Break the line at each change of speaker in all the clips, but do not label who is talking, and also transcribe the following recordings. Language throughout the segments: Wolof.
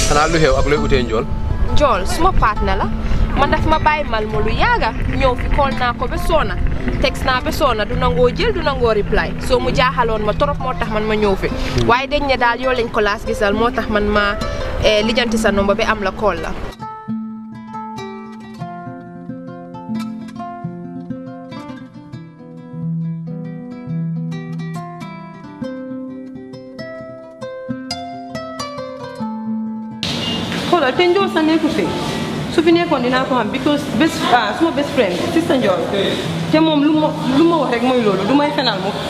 xanaa lu xew ak looy utee njool
Jool suma partner la man daf ma bàyyi mal ma lu yaaga ñëw fi call naa ko ba soona text naa ba soona du nangoo jël du nangoo reply soo mu jaaxaloon ma torop moo tax man ma ñëw fi waaye dañ ne daal yoo lañ ko laas gisal moo tax man ma lijjanti sa nomba ba am la call la
xoolal te njool sa nekku fi su fi nekkoon dinaa ko xam because best ah suma best friend sister njool te moom lu ma lu ma wax rek mooy loolu du may fenal mu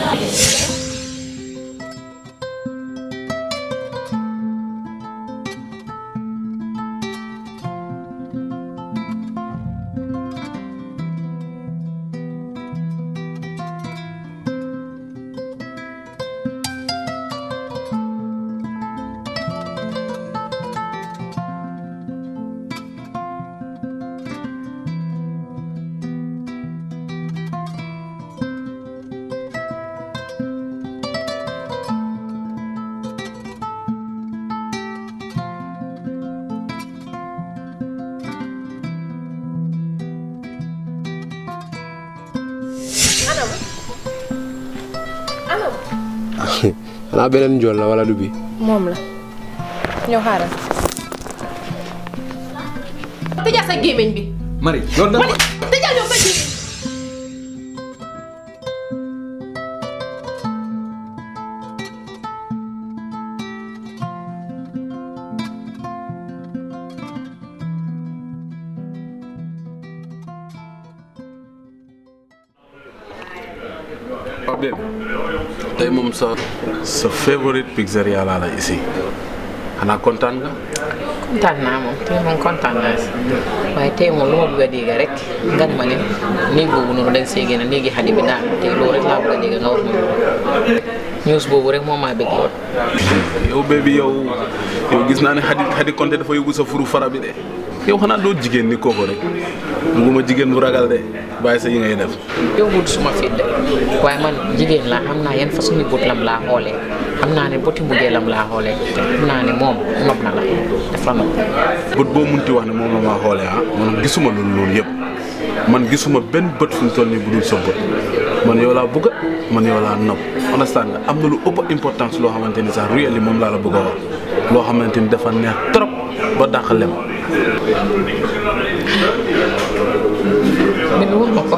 xanaa beneen njool la wala du bi
moom la ñëw xaaral tëjal sa gémmiñ bi
Marie loolu dama
tëjal yow sa gémmiñ
Pape Bébé tey moom sa sa favorite pizzeria laa la ici xanaa kontaan nga.
kontaan naa moom tey moom kontaan naa si waaye tey moom lu ma bëgg a dégg rek nga ne ma ne néeg boobu noonu dañ see génn néegi xadi bi daal tey loolu rek laa bëgg a dégg nga wax ma news boobu rek moom maa bëgg lool.
yow bébé yow yow gis naa ne xadi xadi konte dafa yóbbu sa furu fara bi de yow xanaa doo jigéen ni kooku rek bugguma jigéen bu ragal de bàyyi sa yi ngay def.
yow wut suma fit de waaye man jigéen laa xam naa yan façon ni bët lam laa xoolee xam naa ne bëti mujjee lam laa xoolee te xam naa ne moom nopp na la def la nopp.
bët boo munti wax ne moom la maa xoolee ah man gisuma loolu loolu yëpp man gisuma benn bët fu mu toll nii bu dul sa bët man yow laa bëgg man yow laa nopp understand nga am na lu ëpp importance loo xamante ni sax really moom laa la bëgg a wax loo xamante ni dafa neex trop ba dàq lem.
mais wax ma ko.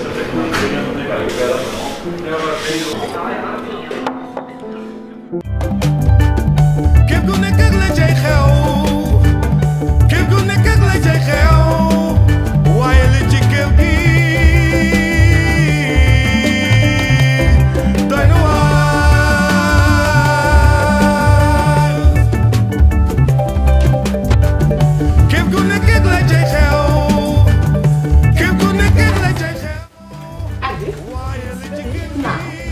képp ku nekk ak la cay xew képp ku nekk ak la cay xew waaye li ci kër gi doy na waar képp ku nekk ak la cay xew képp ku nekk ak la cay xew waaye li ci kër gi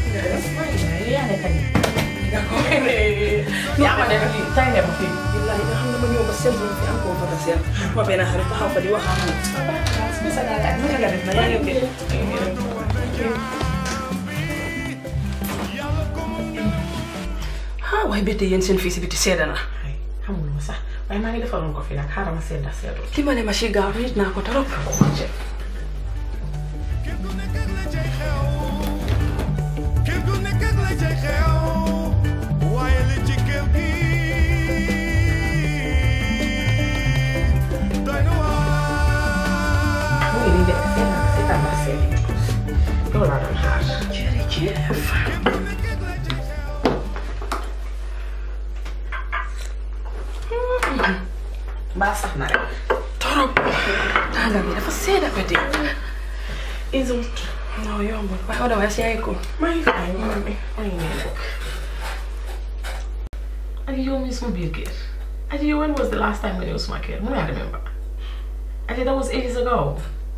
yaa ma dem fii tay dem fii billahi nga xam ne ma ñëw ba seen fi am koo fa seen ma benn xarit taxaw fa di wax ak moom naka nga def na yaa ngi ok ah waaye bétte yéen seen fii si biti sedda na
xamul ma sax waaye maa ngi defaloon ko fi nag xaaral ma sedda seddu.
li ma ne ma si gaaw nit naa ko trop
képp ku nekk ak la cay xew képp ku nekk ak la cay xew waaye li ci kër gi doy na waar
mu ngi nii de seen naa si tàmbali seen loolu laa doon xaar.
jërëjëf
mbaa sax na rek.
trop tànga bi dafa sedda bétte
Isul.
non yombul waaye otherwise yaa ngi ko
maa ngi fay maa ngi maa ngi nii rek. Adi yow mii suma biir kër. Adi yow when was the last time nga ñëw suma kër? Mun naa remember. Adi that was ages ago.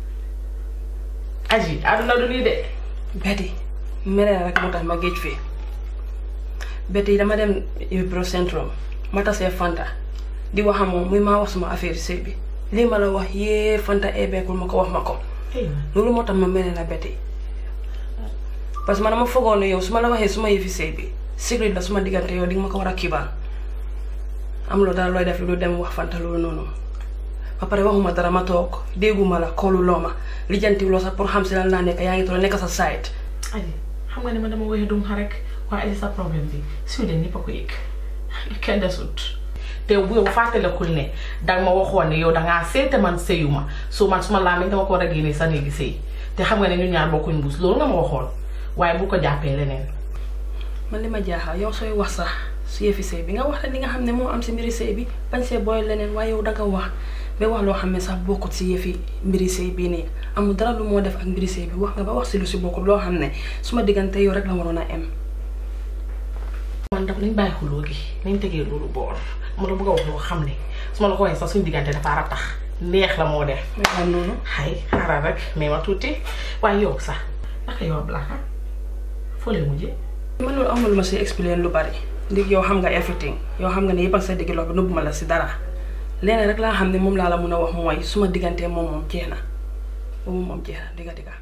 Adi aduna du nii de.
Betty mere na rek moo tax ma géej fii Betty dama dem Ibro Centrum ma tasee Fanta di wax ak moom muy maa wax suma affaire sëy bi lii ma la wax yee Fanta ebeekul ma ko wax ma ko loolu moo tax ma mere na Betty parce que man dama foogoon ne yow su ma la waxee suma yëfi sëy bi secret la suma diggante yow di nga ma ko war a kibaal amuloo dara looy def lu dem wax fanta loolu noonu ba pare waxuma dara ma toog dégguma la koolu loo ma lijjanti loo sax pour xam si lan laa nekk yaa ngi toog nekk sa site
Ali xam nga ne ma dama woyee dum xa rek waaye Ali sa problème bi Sweden ñëpp a ko yëg kenn desut te bu yow fàttalekul ne danga ma waxoon ne yow dangaa seete man sëyu ma su man suma laa dama ko war a génne sa néegi sëy te xam nga ne ñu ñaar bokkuñ mbuus loolu nga ma waxoon waaye bu ko jàppee leneen
man li ma jaaxal yow sooy wax sax su yëfi sëy bi nga wax rek li nga xam ne moo am si mbiri sëy bi bañ see booy leneen waaye yow danga wax ba wax loo xam ne sax bokkut si yëfi mbiri sëy bii nii amul dara lu moo def ak mbiri sëy bi wax nga ba wax si lu si bokkut loo xam ne suma diggante yow rek la waroon a em
man daf nañ bàyyi xuloo gi nañ tegee loolu boor ma la bëgg a wax loo xam ne su ma la ko waxee sax suñu diggante dafa ratax neex la moo def
waaw noonu
xay xaaral rek mais ma tuuti waaye yow sax naka yow Black ah foo lay mujjee
man loolu amul ma si expliquer lu bari ndig yow xam nga everything yow xam nga ne yëpp ak sa digg loxo bi nëbbu ma la si dara leneen rek laa xam ne moom laa la mun a wax mooy suma diggante moom moom jeex na boobu moom jeex na digga digga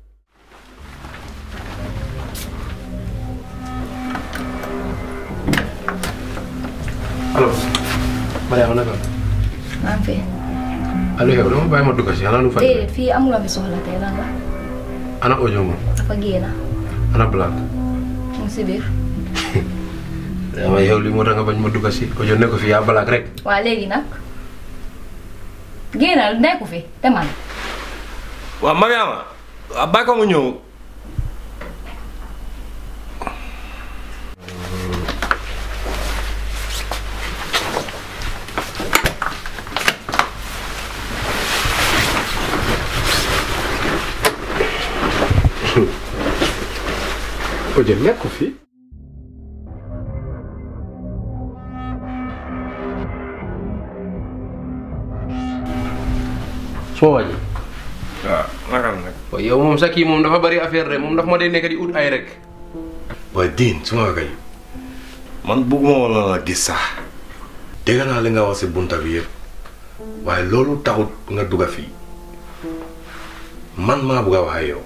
allo Mariama naka
maa ngi fi.
allo yow dama bàyyi ma dugg si xanaa lu fay
déedéet fii amuloo fi soxla tey lan la
ana audio moom
dafa génn
ana black
mu ngi si biir.
dama yow li moo tax nga bañ ma dugg si audio ne ko fi yaa black rek
waa léegi nag génnal nekku fi te man
waaw Mariama waaw bàyyi ko mu ñëw
audio nekk ko fi suma waa ji
waaw naka la nag
waaye yow moom sa kii moom dafa bari affaire de moom dafa ma dee nekk di ut ay rek
waaye diin su ma kay man bëgguma woon la gis sax dégg naa li nga wax si bunta bi yëpp waaye loolu taxut nga dugga fii man maa bugg a wax ak yow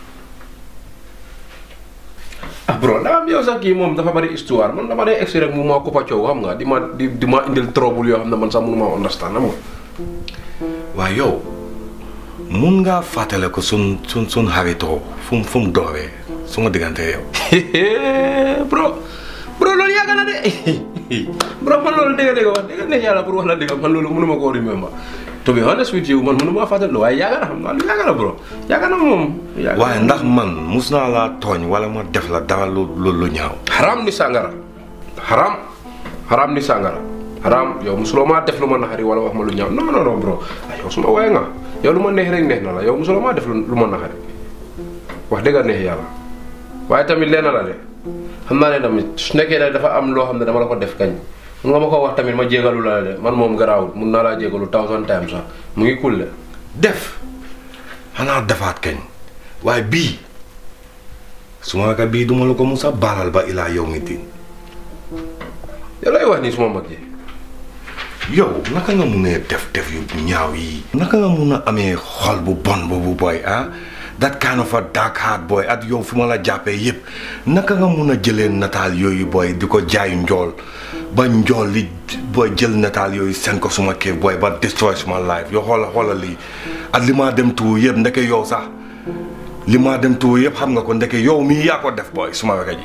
ah bro daa am yow sax kii moom dafa bari histoire man dama dee egsi rek mu ma kuppa coow xam nga di ma di di ma indil trouble yoo xam ne man sax mënu ma understand xam nga
waaye yow mun ngaa fàttale ko sun sun sun xaritoo fu mu fu mu dooree su ma diggante yow
bro bro loolu yàgg na de bro man loolu dégg dégg wax dégg ne yàlla pour wax la dégg man loolu mënu ma koo remember to be honest with you man mënu ma fàttali waaye yàgg na xam naa lu yàgg na bro yàgg na moom yàgg na.
waaye ndax man mus naa laa tooñ wala ma def la dara lu lu lu ñaaw
haram ni sàngara haram haram ni sàngara haram yow musuloo maa def lu ma naxari wala wax ma lu ñaaw non non non bro ah yow suma waaye nga yow lu ma neex rek neex na la yow musuloo maa def lu lu ma naxari wax dëgg neex yàlla waaye tamit lenn la de xam naa ne tamit su nekkee ne dafa am loo xam ne dama la ko def kañ mun nga ma ko wax tamit ma jégalu la de man moom garaawul mun naa laa jégalu thousand times sax mu ngi cool de
def xanaa defaat kañ waaye bii su ma ka bii duma la ko musa baalal ba ilaa yow mi din
yow lay wax nii suma mag ji
yow naka nga mun a def def yu ñaaw yi naka nga mun a amee xol bu bon boobu boy ah that kind of a dark heart boy at yow fi ma la jàppee yépp naka nga mun a jëlee nataal yooyu boy di ko jaay njool ba njool li booy jël nataal yooyu seen ko suma kër boy ba destroy suma life yow xoola xoola lii at li maa dem tuur yëpp ndeke yow sax li maa dem tuur yëpp xam nga ko ndeke yow mii yaa ko def boy suma weka ji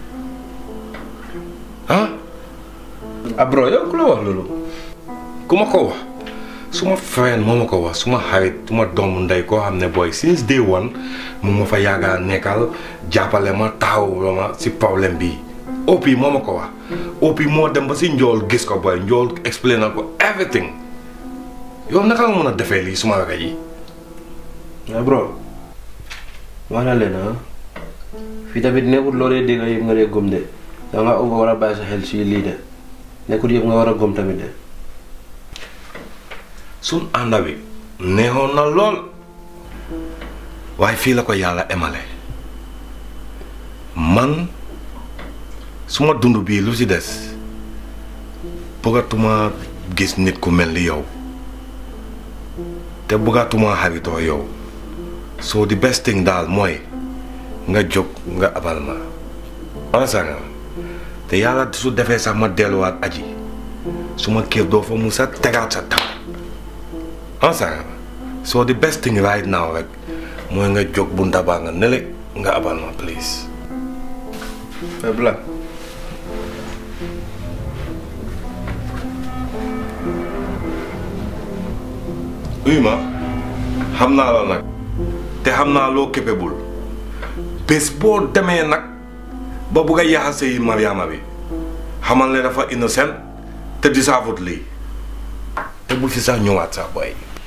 ah
ah bro yow ku la wax loolu
ku ma ko wax suma friend moo ma ko wax suma xarit suma doomu ndey koo xam ne booy since day one mu ma fa yàgga nekkal jàppale ma taxaw ma si problème bi OP moo ma ko wax OP moo dem ba si njool gis ko booy njool explain na ko everything yow naka nga mën a defee lii suma weka yi
ah bro wax na leen ah fii tamit nekkul loo dee dégg yëpp nga dee gëm de da nga war a bàyyi sa xel si lii de nekkul yëpp nga war a gëm tamit de
sun ànda bi neexoon na lool waaye fii la ko yàlla emale man suma dund bii lu ci des bëggatuma gis nit ku mel ni yow te bëggatuma xaritoo yow so the best thing daal mooy nga jóg nga abal ma wala sanga te yàlla su defee sax ma delluwaat aji suma kër doo fa musa tegaat sa tànk ensemble so the best thing right now rek mooy nga jóg bu ndabaa nga nele nga abal ma please
mais Blan
uy ma xam naa la nag te xam naa loo capable bés boo demee nag ba bugg a yaxase yi Mariama bi xamal ne dafa innocent te disaavut lii te bul fi sax ñëwaat sax boy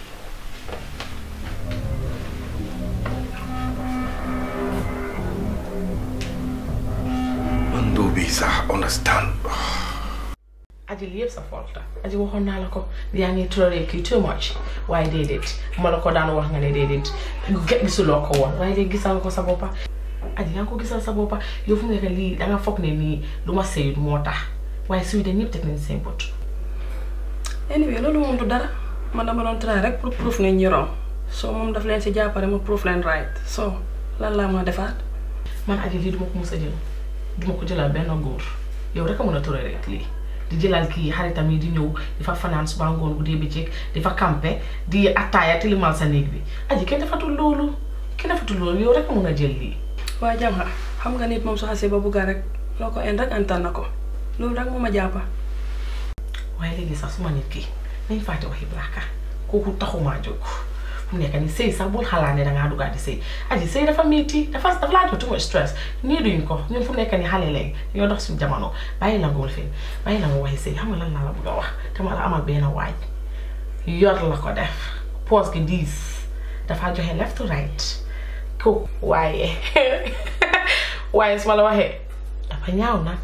man doo bi sax understand
aji li yëpp sa faute la aji waxoon naa la ko yaa ngi toléré kii too much waaye déedéet ma la ko daan wax nga ne déedéet ge- gisuloo ko woon waaye léegi gisal ko sa boppa aji yaa ngi ko gisal sa boppa yow fu mu nekk lii danga foog ne nii lu ma sëyut moo tax waaye suy de ñëpp teg nañ seen bët
anyway loolu moom du dara man dama doon try rek pour proof ne ñi wrong so moom daf leen si jàppale ma proof leen right so lan laa ma defaat
man aji lii duma ko mus a jël duma ko jëlal benn góor yow rek a mën a toléré rek lii di jëlal kii xaritam yi di ñëw di fa fanaan suba ngoon guddee bëccëg di fa campé di attaaya tilimal sa néeg bi aji kenn defatul loolu kenn defatul loolu yow rek a mën a jël lii
waa jam xa xam nga nit moom su xasee ba bugga rek loo ko en rek antal na ko loolu rek moo ma jàppa
waaye léegi sax suma nit ki nañ fàtte waxi blaaka kooku taxumaa jóg fu mu nekk ni sëy sax bul xalaat ne dangaa duggaat di sëy aji sëy dafa métti dafa dafa laa jox too much stress nii duñ ko ñun fu mu nekk ni xale léegi ñoo dox suñu jamono bàyyi la ngool fin bàyyi la nga waxi sëy xam nga lan laa la bëgg a wax dama la amal benn waaj yor la ko def poos gi diis dafa joxe left to right ko waaye waaye su ma la waxee dafa ñaaw nag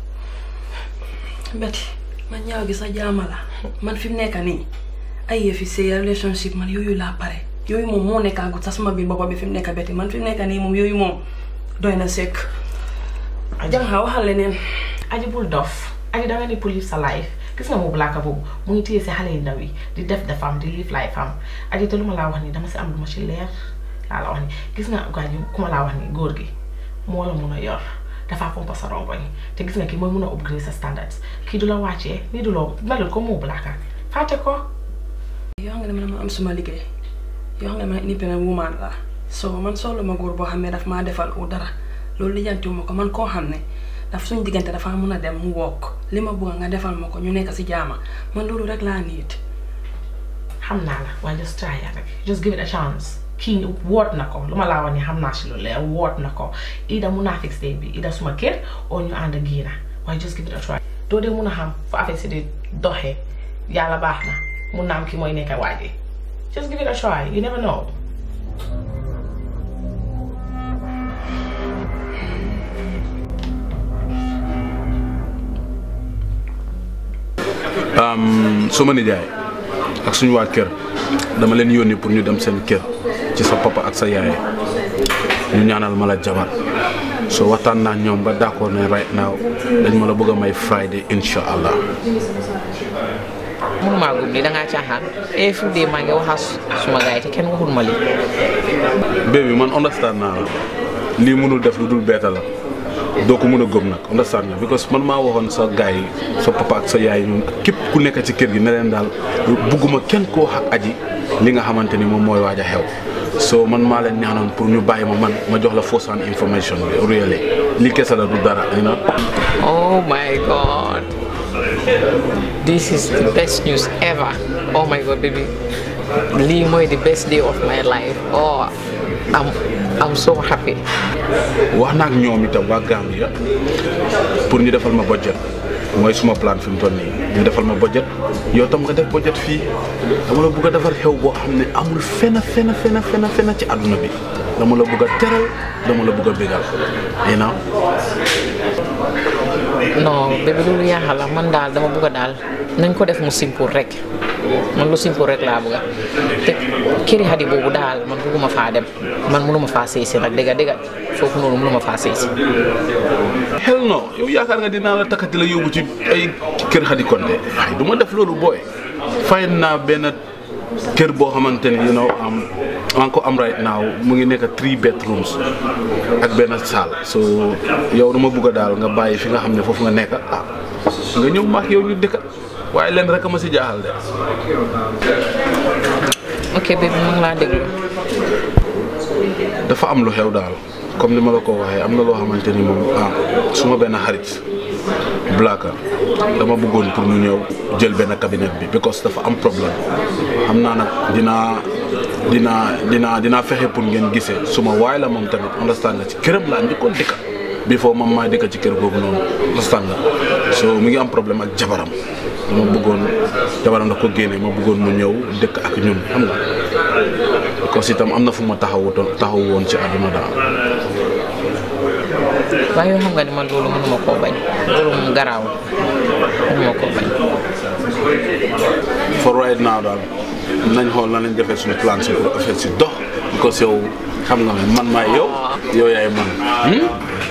Betty man ñaaw gi sa jaama la man fi mu nekk nii ay yëfi sëy relationship man yooyu laa pare yooyu moom moo nekkaagut sax sama biir boppa bi fi mu nekk Betty man fi mu nekk nii moom yooyu moom doy na sekk jam xa waxal leneen
aji bul dof aji danga ni pour live sa life gis nga mu blaaka boobu mu ngi téye si xale yu ndaw yi di def defam di live life am aji te lu ma laa wax ni dama si am lu ma ci leer laa la wax ni gis nga gaañu ku ma laa wax ni góor gi moo la mun a yor dafa pompa sa rongoñ te gis nga kii mooy mun a upgrade sa standards kii du la wàccee nii du la melul ko mu blaaka fàtte ko
yoo xam ne man ma am suma liggéey yoo xam ne man independent woman la so man soxla ma góor boo xam ne daf maa defal u dara loolu lijjantiwuma ko man koo xam ne daf suñ diggante dafa mun a dem mu wokk li ma bëgg nga defal ma ko ñu nekk si jaama man loolu rek laa niit
xam naa la waaye just try it rek just give it a chance kii woot na ko lu ma laa wax ni xam naa si lu leer woot na ko ida mun naa fix day bi ida suma kër oo ñu ànd ak giina waaye just give it a try doo dee mun a xam fu affaire si di doxee yàlla baax na mun naa am ki mooy nekk waaje just give it a try you never know
suma nijaay ak suñu waa kër dama leen yónni pour ñu dem seen kër ci sa papa ak sa yaay ñu ñaanal ma la jabar so waxtaan naa ñoom ba d'accord ne right now dañ ma la bëgg a may Friday insha allah
mënumaa gëm ni dangaa caaxaan every day maa ngi waxaa suma gars yi te kenn waxul ma lii
baby man understand naa la lii mënul def lu dul beeta la doo ko mën a gëm nag understand nga because man maa waxoon sa gars yi sa papa ak sa yaay ñun ak képp ku nekk ci kër gi ne leen daal bugguma kenn koo wax ak aji li nga xamante ni moom mooy waaj a xew so man maa leen ñaanoon pour ñu bàyyi ma man ma jox la fausse information bi really li kese la du dara you know
oh my god this is the best news ever oh my god baby lii mooy the best day of my life oh I'm I'm so happy
wax naa ak ñoom itam waa Gambia pour ñu defal ma budget mooy suma plan fi mu toll nii ñu defal ma budget yow tam nga def budget fii dama la bëgg a defar xew boo xam ne amul fenn fenn fenn fenn fenn ci àdduna bi dama la bëgg a teral dama la bëgg a bégal you know
non bébé loolu yaaxal la man daal dama bëgg a daal nañ ko def mu simple rek man lu simple rek laa bëgg a te këri xadi boobu daal man bëgguma faa dem man mënuma faa sëy si nag dëgga dëgga foofu noonu mënuma faa sëy si
hell no yow yaakaar nga dinaa la takkati la yóbbu ci ay kër Xadi Konte ay du ma def loolu booy fayn naa benn kër boo xamante ni you know am maa ngi ko am right now mu ngi nekk three bedrooms ak benn salle so yow dama bëgg a daal nga bàyyi fi nga xam ne foofu nga nekk ah nga ñëw maax yow ñu dëkka waaye leen rek a ma si jaaxal de
ok bébé mu ngi laa déglu
dafa am lu xew daal comme ni ma la ko waxee am na loo xamante ni moom ah suma benn xarit Blaka dama bëggoon pour ñu ñëw jël benn cabinet bi because dafa am problème xam naa nag dinaa dinaa dinaa dinaa fexe pour ngeen gisee suma waay la moom tamit understand nga ci këram laa njëkkoon dëkka before man maa dëkka ci kër googu noonu understand nga so mi ngi am problème ak jabaram dama bëggoon jabaram da ko génne ma bëggoon mu ñëw dëkk ak ñun xam nga because itam am na fu ma taxawutoon taxaw woon ci àdduna daal
waaye yoo xam nga ni man loolu mënuma koo bañ loolu moom garaaw mënuma koo bañ
for right now daal nañ xool na lañ defee suñu plan si pour affaire si dox because yow xam nga ne man maay yow yow yaay man hmm?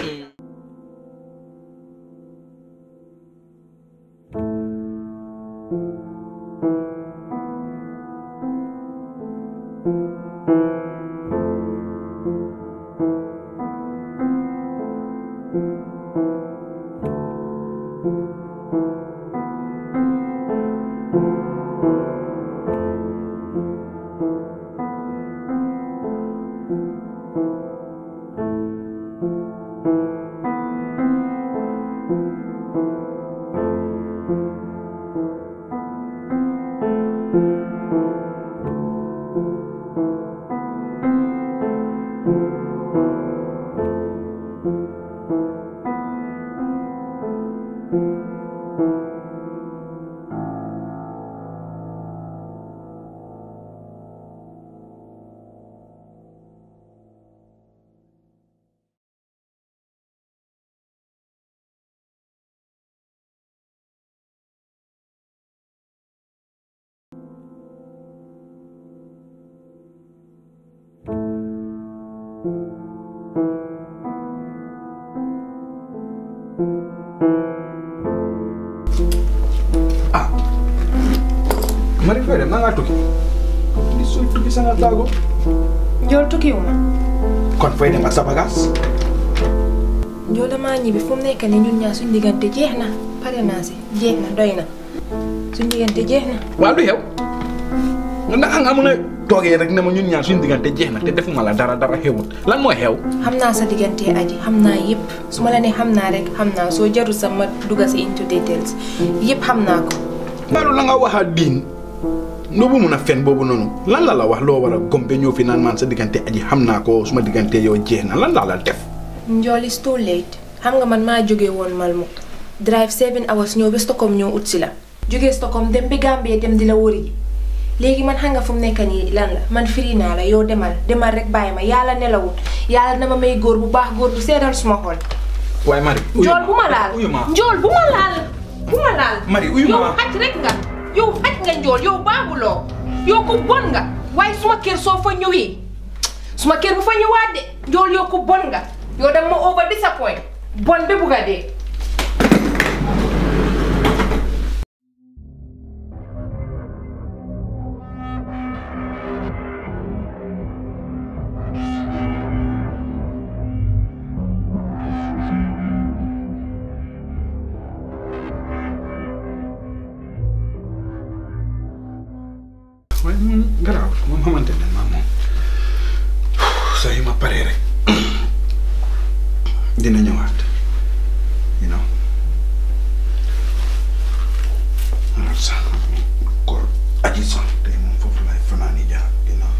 Mari fay dem na ngaa tukki di sooy tukki sa nga taago
Njool tukkiwuma
kon fay dem ak sa bagage
Njool damaa ñibbi fu mu nekk nii ñun ñaar suñu diggante jeex na pare naa si jeex na doy na suñu diggante jeex na
waaw lu xew nga naka nga mën a toogee rek ne ma ñun ñaar suñu diggante jeex na te defuma la dara dara xewut lan mooy xew
xam naa sa diggante aji xam naa yëpp su ma la ne xam naa rek xam naa soo jarul sa ma dugga si into details yëpp xam naa ko
mbaalu la nga waxaat diin noo bu mun a fen boobu noonu lan la la wax loo war a gombe ñëw fi naan maan sa diggante aji xam naa ko suma diggante yow jeex na lan laa la def
Njool is too late xam nga man maa jógee woon Malmo drive seven hours ñëw ba Stockholm ñëw ut si la jógee Stockholm dem ba Gambie dem di la wëri ji léegi man xam nga fu mu nekk nii lan la man firi naa la yow demal demal rek bàyyi ma yàlla nelawut yàlla na ma may góor bu baax góor bu seedal suma xol
waaye Mari
Njool bu ma laal
uyu ma
Njool bu ma laal bu ma laal
Mari uyu
yow
ma
xaj rek nga yow xaj nga Njool yow baabuloo yow ko bon nga waaye suma kër soo fa ñëwee suma kër bu fa ñëwaat de Njool yow ko bon nga yow danga ma over disappoint bon ba bugg a dee
waaye moom garaaw moom xamante ne maa moom saa yu ma paree rek dina ñëwaat you know alors sax koor aji sax tey moom foofu laay fanaani jaar you know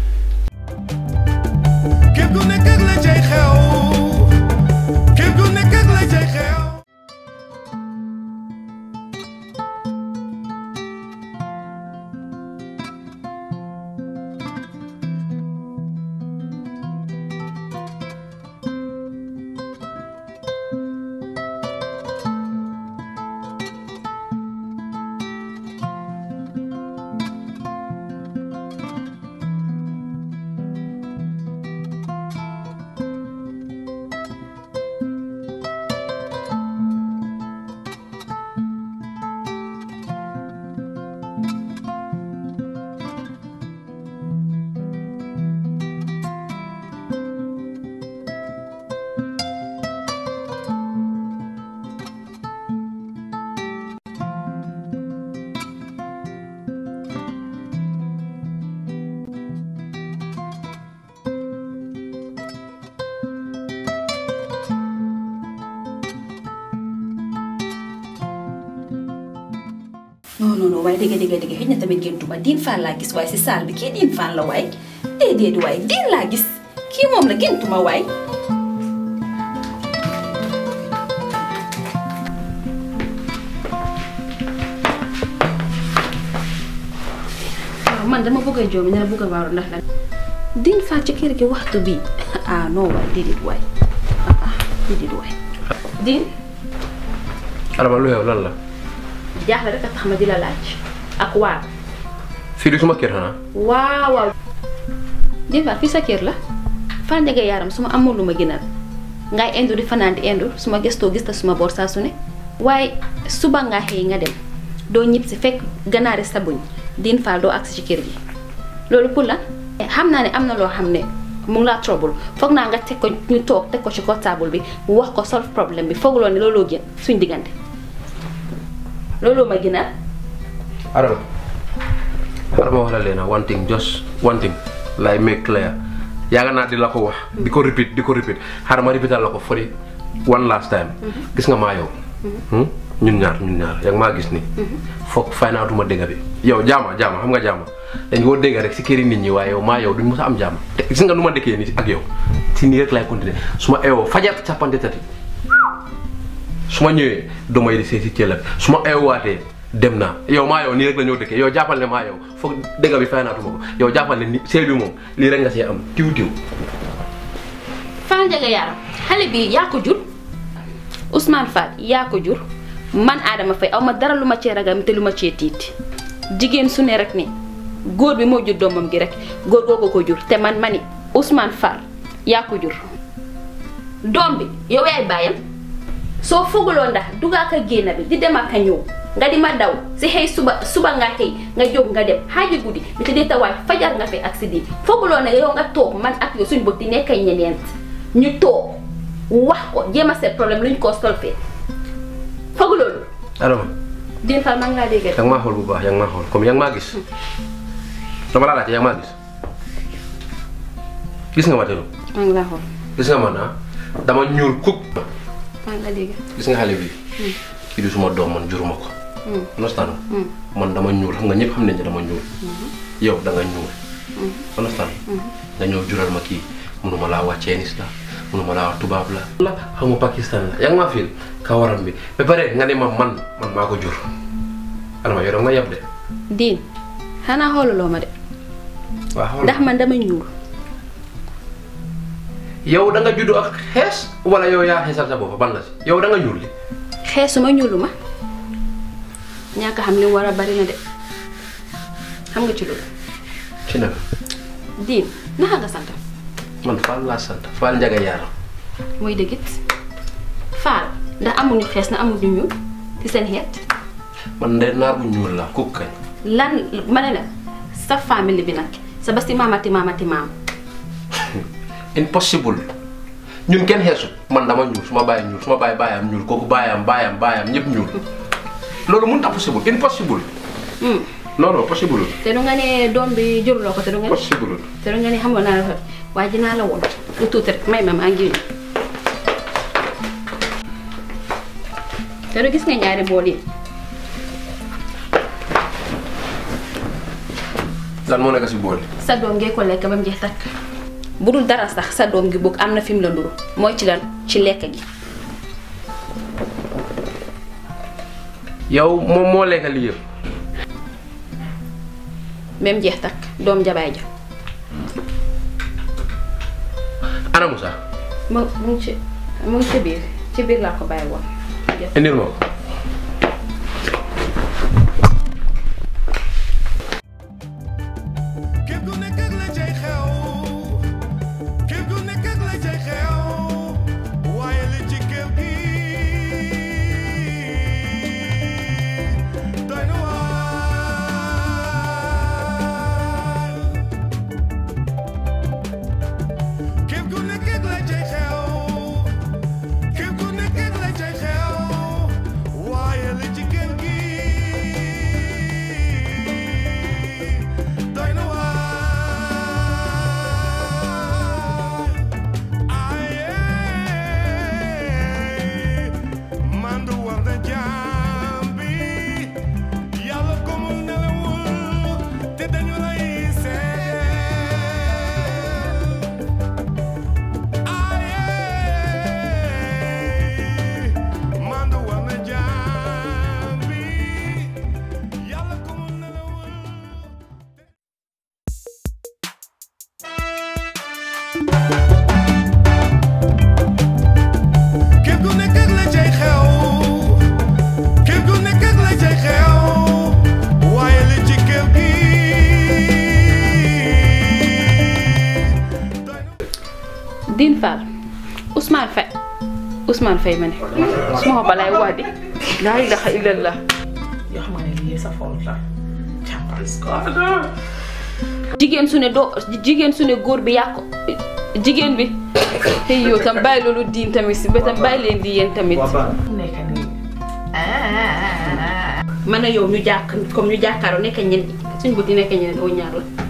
képp ku nekk ak la cay xew képp ku nekk ak la cay xew
non non non waaye dégg dégg dégg xëy na tamit géntuma diin faan laa gis waaye si saal bi kii diin faan la waay déedéet waay diin laa gis kii moom la géntuma waay waaw man dama bëgg a joomi ne la bëgg a waaru ndax lan diin faan ci kër gi waxtu bi ah non waay déedéet waay ah ah déedéet waay diin
Adama lu yow lan la
jaaxle rek a tax ma di la laaj ak waar
fii di suma kër xanaa
waaw waaw diin faan fii sa kër la fan njege yaaram su ma amul lu ma gënal ngay indu di fanaan di indu su ma gëstoo gis ta suma boor saa su ne waaye suba nga xëy nga dem doo ñib si fekk ganaari sabuñ diin faal doo agsi ci kër gi loolu pour la xam naa ne am na loo xam ne mu ngi laa trouble foog naa nga teg ko ñu toog teg ko ci kaw table bi wax ko solve problème bi fooguloo ne looloo gën suñ diggante looloo ma gënal
Adama Adama wax la leen one thing just one thing lay make clear yaaga naa di la ko wax di ko repeat di ko repeat xaaral ma repeatal la ko for the one last time gis nga maa yow ñun ñaar ñun ñaar yaa ngi maa gis ni foog fay naa duma dégg bi yow jaama jaama xam nga jaama dañ koo dégg rek si këri nit ñi waaye yow maa yow duñ mos a am jaama te gis nga nu ma dëkkee nii ak yow si nii rek lay continuer su ma eewoo fajar càppante tati su ma ñëwee damay di see si cëlla bi su ma eewaatee dem naa yow maa yow nii rek la ñoo dëkkee yow jàppal ne maa yow foog dégg bi fay naatuma ko yow jàppal ne ni sëy bi moom lii rek nga see am tiw tiw
Fall Ndiaga Yaram xale bi yaa ko jur Ousmane Fall yaa ko jur man Adama Faye aw ma dara lu ma cee ragal te lu ma cee tiit jigéen su ne rek ni góor bi moo jur doomam gi rek góor googu ko jur te man ma ni Ousmane Fall yaa ko jur doom bi yow yaay bàyyam soo fooguloo ndax dugaa ka génn bi di dem ak a ñëw nga di ma daw si xëy suba suba nga xëy nga jóg nga dem xaaji guddi bi te dee tawaay fajar nga fi accident fooguloo ne yow nga toog man ak yow suñ bët di nekk ay ñeneent ñu toog wax ko jéem a seet problème lu ñu ko solfee foog loolu.
Adama
Diène Fall maa ngi laa dégg
yaa ngi maa xool bu baax yaa ngi maa xool comme yaa ngi maa gis dama laa laajte yaa ngi maa gis gis nga ma telu
maa ngi laa xool
gis nga man ah dama ñuul kuk
maa ngi laa dégg.
gis nga xale bi kii du suma doom man juruma ko understand man dama ñuul xam nga ñëpp xam nañ ne dama ñuul yow da nga ñuul understand nga ñëw jural ma kii munuma laa wax Chinese la munuma laa wax tubaab la la xamu Pakistan la yaa ngi maa fiil kawaram bi ba pare nga ne ma man man maa ko jur Adama yow da nga yab de
Diène xanaa xoolaloo ma de
waaw xool
ndax man dama ñuul
yow da nga juddu ak xees wala yow yaa xeesal sa bopp ban la si yow da nga ñuul li
xeesuma ñuulu ma ñàkk xam li mu war a bari na de xam nga ci loolu
ci naka
Diène naka nga sant
man Fall laa sant Fall Ndiaga Yaram
mooy dëggit Fall ndax amuñu xees na amuñu ñuul ci seen xeet
man de naar bu ñuul laa kuk kañ
lan ma ne la sa famille bi nag sa basti maamati maamati maam
impossible ñun kenn xeesu man dama ñuul su ma bàyyi ñuul su ma bàyyi bàyyam ñuul kooku bàyyam bàyyam bàyyam ñëpp ñuul loolu mënut a possible impossible non non possible
te du nga ne doom bi juruloo ko te du nga ne
possible
te du nga ne xam nga naa la waaye dinaa la woon lu tuuti rek may ma maa ngi ñëw te du gis nga ñaari bool yi
lan moo nekk si bool
sa doom ngee ko lekk ba mu jeex takk bu dul dara sax sa doom gi bëgg am na fi mu la nduru mooy ci lan ci lekk gi
yow moom moo lekk lii yëpp
ba mu jeex takk doom jabaay ja
ana Moussa
mu mu ngi ci mu ngi ci biir ci biir laa ko bàyyi woon
indil ma ko
képp ku nekk ak la cay xew képp ku nekk ak la cay xew waaye li ci kër gi doy na waar képp ku nekk ak la cay xew képp ku nekk ak la cay xew
Diin Fall Ousmane Faye Ousmane Faye ma ne su ma ko balaay wax di laa ilaha illallah
yoo xam nga ne lii sa faute la jàppal
jigéen su ne doo jigéen su ne góor bi yàq ko jigéen bi hey yow tam bàyyi loolu diin tamit si ba tam bàyyi leen di yéen tamit
nekk nii
man a yow ñu jàkk comme ñu jàkkaaroo nekk ñen suñ bëti nekk ñeneen oo ñaar la